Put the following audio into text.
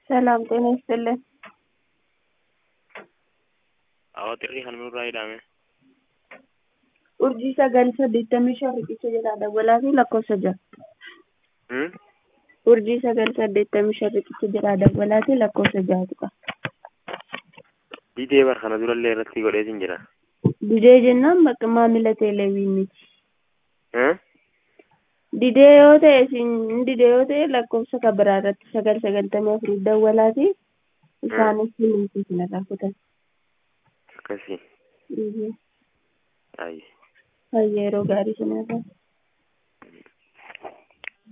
ሰላም ጤና ይስጥልን። Awwa xirrii kan nurraa hidhame. Urjii sagal saddeettamii shan riqicha jedhaa dawwalaa fi lakkoofsa ja'a. Hmm? Urjii sagal saddeettamii shan riqicha jedhaa dawwalaa fi lakkoofsa ja'atu qaba. Didee bar kana durallee irratti godheetin jira. Didee jennaan bakka maamila teeleewwiin miti. Hmm? Didee yoo ta'e isin didee yoo ta'e lakkoofsa kan biraa irratti sagal sagaltamii afurii dawwalaa fi isaanis himuutii sinirraa kutan. Akkasii. Fayyee Ayi. yeroo gaarii sinirraa.